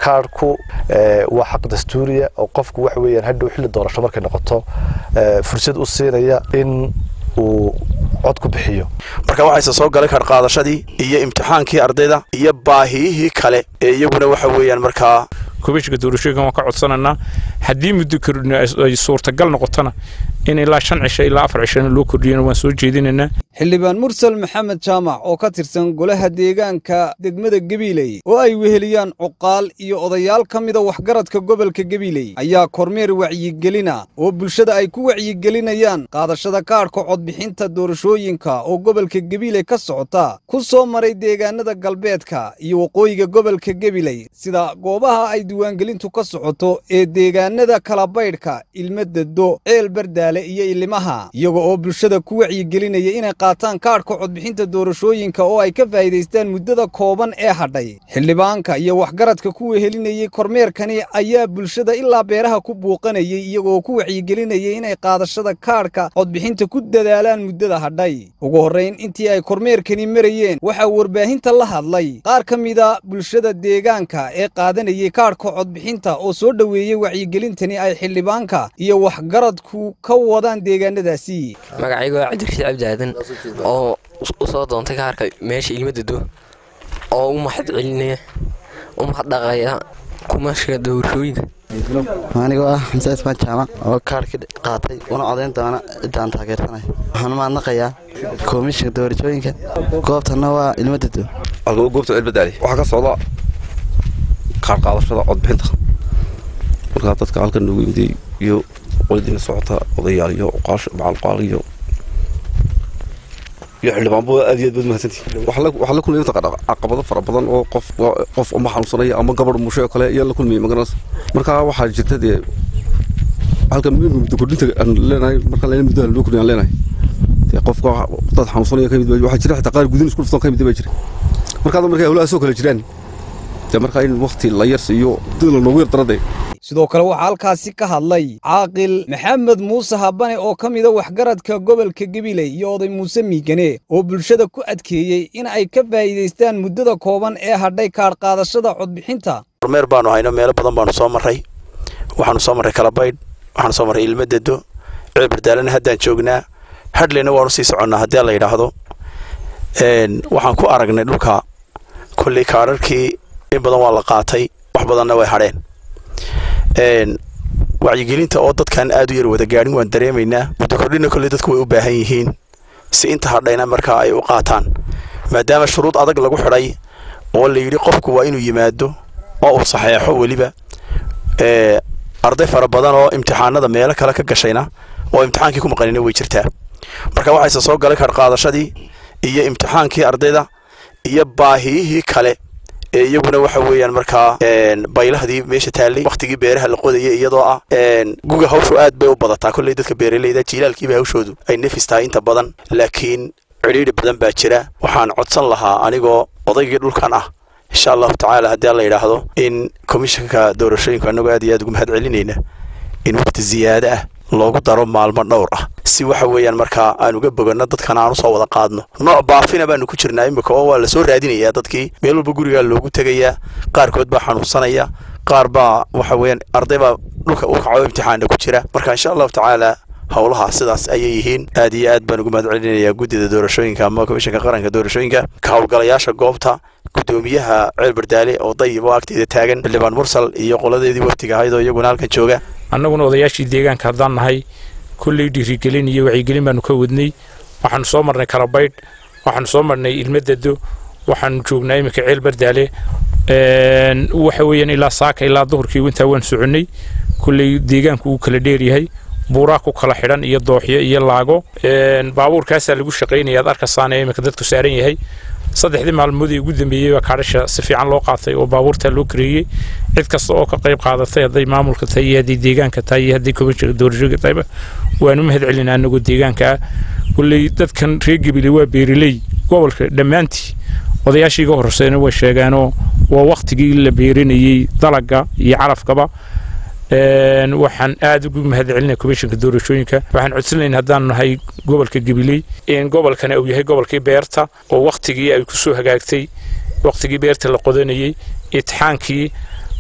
kaarhku waa xaq dastuuriya oo qofku waxa weeyaan hadhow xilli doorasho markay noqoto fursad u siinaya in uu cod ku bixiyo marka waxayse soo galay kaadh qaadashadii iyo imtixaankii ardayda iyo baahiyihii kale ee iyaguna waxa weeyaan markaa komishinka doorashooyinkan waan ka codsanaynaa haddii muddo kordhina ay suurtagal noqotona in ilaa shan cisho ilaa afar cishona loo kordhiyana waan soo jeedinaynaa xildhibaan mursal maxamed jaamac oo ka tirsan golaha deegaanka degmada gabiiley oo ay weheliyaan cuqaal iyo odayaal ka mida waxgaradka gobolka gabiiley ayaa kormeer wacyigelina oo bulshada ay ku wacyigelinayaan qaadashada kaadhka codbixinta doorashooyinka oo gobolka gabiiley ka socota ku soo maray deegaanada galbeedka iyo waqooyiga gobolka gabiley sida goobaha ay diiwaangelintu ka socoto ee deegaanada kalabaydhka ilmadado ceel bardaale iyo ilimaha iyaga oo bulshada ku wacyigelinaya inay qaataan kaadhka codbixinta doorashooyinka oo ay ka faa'iidaystaan muddada kooban ee hadhay xildhibaanka iyo waxgaradka ku wehelinayey kormeerkani ayaa bulshada ilaa beeraha ku buuqanayay iyagoo ku wacyigelinayay inay qaadashada kaadhka codbixinta ku dadaalaan muddada hadhay ugu horrayn intii ay kormeerkani marayeen waxaa warbaahinta la hadlay qaar ka mida bulshada deegaanka ee qaadanayay kaadhka codbixinta oo soo dhoweeyey wacyigelintani ay xildhibaanka iyo waxgaradku ka wadaan deegaanadaasi magacaygu waa cabdirashiid cabdi aadan oo u soo doontay kaarka meesha ilmadado oo u mahad celinaya u mahadhaqaya kumashiga doorashooyinka anigoo ah xamse ismaan jaamac oo kaarhkii qaatay una codayn doona ciddaan taageersanay waxaan mahadnaqayaa komishinka doorashooyinka goobtanna waa ilmadado goobta cilbadaali waxaa ka socda kaar qaadashada codbixinta markaa dadka halkan noogu yimday iyo qoladiina socota odayaal iyo macalqaal iyo iyo xildhibaanbo aad iyo aad baad mahadsantihin waxaa la kulmaya caqabado fara badan oo qof qof uma xanuunsanaya ama gabadh mushay oo kale ayaa la kulmayay magaranaysa markaa waxaa jirta dee halkan muddo kordhinta aan leenahay markaan leena muddo loo kordhin aan leenahay dee qofka dad xanuunsanaya kamid baa waxaa jira xitaa qaar gudin isku dhuftan kamid baa jira markaa markay hawlahaasoo kale jiraan dee markaa in waqti la yar siiyo dad la noogu yar daradee sidoo kale waxaa halkaasi ka hadlay caaqil maxamed muuse habane oo ka mida waxgaradka gobolka gabiley iyo oday muuse miigane oo bulshada ku adkeeyey in ay ka faa'iidaystaan muddada kooban ee hadhay kaadh qaadashada codbixinta kormeer baanu hayno meelo badan baanu soo marray waxaanu soo marray kalabaydh waxaanu soo marray ilmadado ceelbardaalana haddaan joognaa hadhleyna waanu sii soconnaa haddii la yidhaahdo waxaan ku aragnay dhulka kolley kaadharkii in badan waa la qaatay wax badanna way hadheen wacyigelinta oo dadkan aad u yar wada gaadhin waan dareemaynaa muddo kordhina kolley dadku way u baahan yihiin si inta hadhayna markaa ay u qaataan maadaama shuruud adag lagu xidhay oo la yidhi qofku waa inuu yimaado oo uu saxeexo weliba arday fara badan oo imtixaanada meelo kale ka gashayna oo imtixaankii ku maqanina way jirtaa marka waxayse soo galay kaadh qaadashadii iyo imtixaankii ardayda iyo baahiyihii kale ee iyaguna waxa weeyaan markaa baylahdii meesha taallay waktigii beeraha la qodayay iyadoo ah guga hawshu aad bay u badataa kolley dadka beeraleyda jiilaalkiiba hawshoodu ay nefis tahay inta badan laakiin cidhiidhi badan baa jira waxaan codsan lahaa anigoo odaygii dhulkan ah insha allahu tacaala haddii la yidhaahdo in komishanka doorashooyinku annagoo aad iyo aad ugu mahad celinayna in waqti ziyaado ah loogu daro maalmo dhowr ah si waxa weeyaan markaa aan uga boganno dadkan aan usoo wada qaadno nooc baafina baanu ku jirnaa imika oo waa lasoo raadinayaa dadkii meel walba gurigaa loogu tegayaa qaarkood baa xanuunsanaya qaar baa waxa weeyaan arday baa dhulka u kaco imtixaana ku jira marka insha allahu tacaala howlaha sidaas ayay yihiin aad iyo aad baan ugu mahad celinayaa guddida doorashooyinka ama komishanka qaranka doorashooyinka ka howlgalayaasha goobta gudoomiyaha ceel bardaale oo dayib oo agteeda taagan xildhibaan mursal iyo qoladeedii waftiga ahayd oo iyaguna halkan jooga annaguna odayaashii deegaanka haddaan nahay kulley dhiirigelin iyo wacyigelin baanu ka wadnay waxaanu soo marnay kalabaydh waxaanu soo marnay ilmadado waxaanu joognaa iminka ceel bardaale waxa weeyaan ilaa saaka ilaa duhurkii intaa waan soconnay kulley deegaanku uu kala dheeryahay buuraa ku kala xidhan iyo dooxyo iyo laago baabuurkaasaa lagu shaqaynaya ad arkasaana iminka dadku saaran yahay saddexdii maalmoodii ugu dambeeyey baa kaadhasha si fiican loo qaatay oo baabuurtaa loo kareeyey cid kasta oo ka qayb qaadatay hadday maamulka tahay iyo hadday deegaanka tahay iyo hadday komishanka doorashooyinka tahayba waanu mahad celinaa anagoo deegaanka ah kulley dadkan reer gebile waa beereley gobolka dhammaantii odayaashii iga horreysayna way sheegaanoo waa waktigii la beerinayey dalagga iyo calafkaba waxaan aad ugu mahad celinaya komishanka doorashooyinka waxaan codsanayn haddaan nahay gobolka gabiley in gobolkana uu yahay gobolkii beerta oo waktigii ay kusoo hagaagtay waktigii beerta la qodanayey itixaankii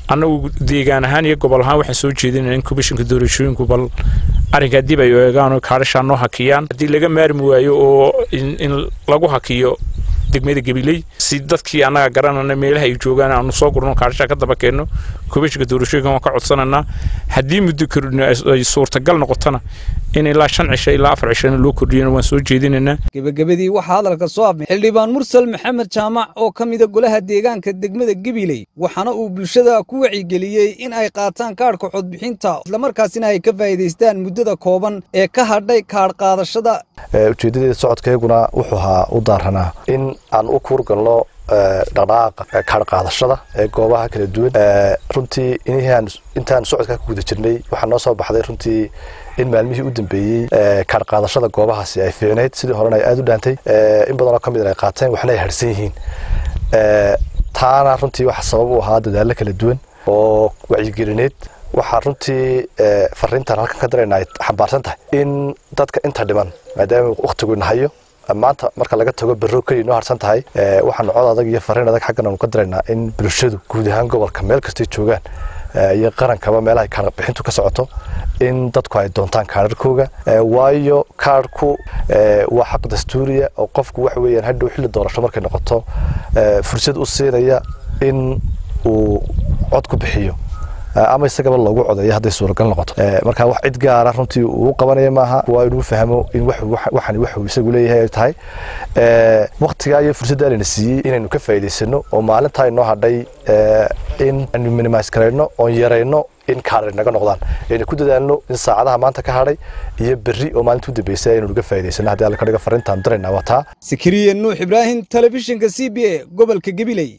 annagu deegaan ahaan iyo gobol ahaan waxaan soo jeedinayna in komishinka doorashooyinku bal arrinkaa dib ay eegaan oo kaadhashaa noo hakiyaan haddii laga maarmi waayo oo in lagu hakiyo degmada gabiley si dadkii annaga garanana meelaha ay joogaan aanu soo gurno kaadhashaa ka daba keenno komishinka doorashooyinka waan ka codsananaa haddii muddo kordhino ay suurtagal noqotona in ilaa shan cisho ilaa afar cishona loo kordhiyana waan soo jeedinaynaa gebagabadii waxaa hadalka soo abmay xildhibaan mursal maxamed jaamac oo ka mida golaha deegaanka degmada gabiley waxaana uu bulshada ku wacyigeliyey in ay qaataan kaadhka codbixinta islamarkaasina ay ka faa'iidaystaan muddada kooban ee ka hadhay kaadh qaadashada ujeedadeeda socodkayguna wuxuu ahaa u daaranaa in aan u kuurgalno dhaqdhaqaaqa kaadh qaadashada ee goobaha kala duwan runtii intaan socodkaa ku guda jirnay waxaa noo soo baxday runtii in maalmihii u dambeeyey kaadh qaadashada goobahaasi ay fiicnayd sidii horena ay aada u dhaantay in badanoo ka mid ay qaateen waxna ay harsan yihiin taana runtii waxa sabab u ahaa dadaallo kala duwan oo wacyigelineed waxaa runtii fariintan halkan ka darayna ay xambaarsan tahay in dadka inta dhiman maadaama wakhtigu nahayo maanta marka laga tago berro keliya noo harsan tahay waxaanu cod adag iyo fariin adag xaggan aanu ka daraynaa in bulshadu guud ahaan gobolka meel kastay joogaan iyo qarankaba meelaha kaadh bixintu ka socoto in dadku ay doontaan kaadharkooga waayo kaadhku waa xaq dastuuriya oo qofku waxa weeyaan hadhow xilli doorasho markay noqoto fursad u siinaya in uu cod ku bixiyo ama isagaba loogu codeeyo hadday suuragal noqoto marka wax cid gaara runtii uu qabanaya maaha waa inuu fahmo in waxan waxuu isagu leeyahay ay tahay waktigaa iyo fursaddaa layna siiyey inaynu ka faa'iidaysano oo maalintaa inoo hadhay in aanu minimise garayno oon yarayno in kaadhay naga noqdaan aynu ku dadaalno in saacadaha maanta ka hadhay iyo berri oo maalinta u dambeysay aynu naga faa'iidaysano haddii alla ka dhiga fariintaan diraynaa waa taa sikiriye nuux ibraahim telefishinka c b a gobolka gabiley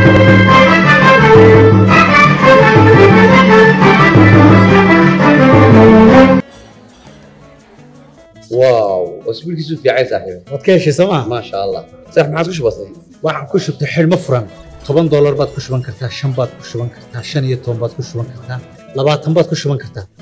واو اسبوع كيسو في عايز صاحبي waad ka heshay sooma ما شاء الله صح ما عادش بسيط waxaan ku shubtay xidhmo furan toban doolar baad ku shuban kartaa shan baad ku shuban kartaa shan iyo toban baad ku shuban kartaa labaatan baad ku shuban kartaa